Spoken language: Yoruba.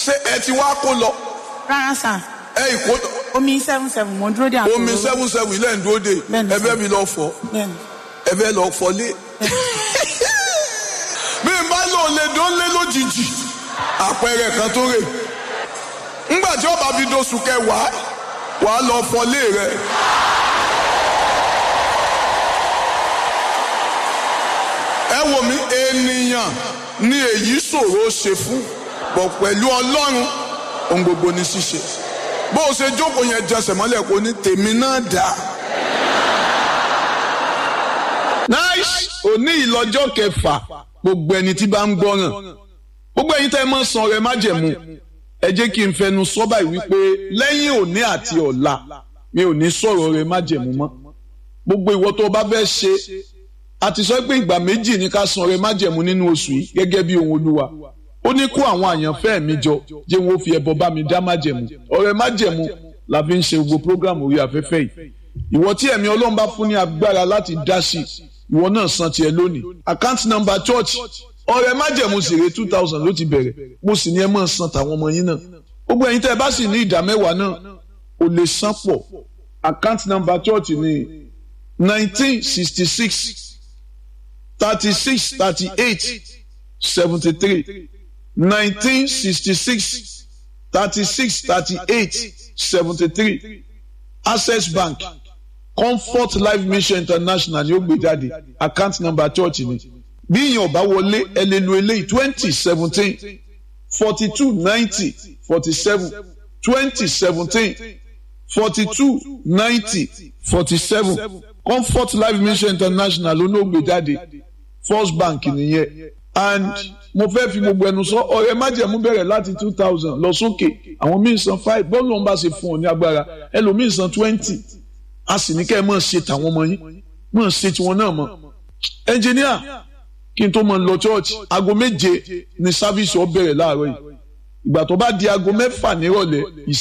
ṣé ẹ ti wá kó lọ rárá sà ẹ ìkó omi seven seven mo dúró dé àpò omi seven seven ilé ń dúró de Bẹ́ẹ̀ni, ẹ fẹ́ mi lọ fọ bẹ́ẹ̀ni ẹ fẹ́ lọ fọlé bí n bá lò lè dán lé lójijì àpẹẹrẹ kan tó rè ńgbà tí ọba fi dóṣù kẹwàá wàá lọ fọlé rẹ. ẹ wò mí ènìyàn ni èyí ṣòro ṣe fún bọ̀ pẹ̀lú ọlọ́run ohun gbogbo ní ṣíṣe bó o ṣe jókòó yẹn jẹsẹ̀ mọ́lẹ̀ kó ní tèmi náà dáa. nice òní ìlọ́jọ́ kẹfà gbogbo ẹni tí bá ń gbọ́ràn gbogbo ẹ̀yin tẹ́ ẹ mọ̀ san rẹ májẹ̀mú ẹ jẹ́ kí n fẹnu sọ báyìí wípé lẹ́yìn òní àti ọ̀la mi ò ní sọ̀rọ̀ rẹ májẹ̀mú mọ́ gbogbo ìwọ tó o bá fẹ́ ṣe a ti sọ pé ìgbà méjì ní ká san rẹ májẹ̀mú nínú oṣù yìí gẹ́gẹ́ bí ohun olúwa ó ní kó àwọn àyànfẹ́ mi jọ jẹ́ wọn ó fi ẹbọ bá mi dá májẹ̀mú ọ̀rẹ́ májẹ̀mú la fi ń ṣe gbogbo program orí afẹ́fẹ́ yìí ìwọ tí ẹ̀mí ọlọ́run bá fún ní agbára láti dá sí i ìwọ náà san tiẹ̀ lónìí account number church ọ̀rẹ́ májẹ̀mú sì rè two thousand ló ti bẹ̀rẹ̀ mo sì ní ẹ máa san tàwọn ọmọ yín náà gbogbo ẹ̀yin tẹ́ ẹ bá sì ní ìdá mẹ́wàá náà ò lè san pọ̀ account number church ní nineteen sixty six thirty six thirty eight seventy three nineteen sixty six thirty six thirty eight seventy three access bank comfort life mission international ni ó gbé jáde account number church ni bí ìyẹn ọba wọlé ẹ lè lo eléyìí twenty seventeen forty two ninety forty seven twenty seventeen forty two ninety forty seven comfort life mission international ló ní ó gbé jáde first bank nìyẹn and mo fẹ́ fi gbogbo ẹnu sọ ọ̀rẹ́ májẹ̀mú bẹ̀rẹ̀ láti two thousand lọ sókè àwọn míì san five bọ́ọ̀lù ọ̀hún bá ṣe fún ọ ní agbára ẹlòmíì san twenty a sì ní kẹ́ ẹ mọ̀ ṣe tàwọn ọmọ yín mọ̀ ṣe tiwọn náà mọ̀ ẹnjìníà kí n tó mọ̀ lọ church aago méje ni sáfíìsì ọ bẹ̀rẹ̀ láàárọ̀ yìí ìgbà tó bá di aago mẹ́fà nírọ̀lẹ́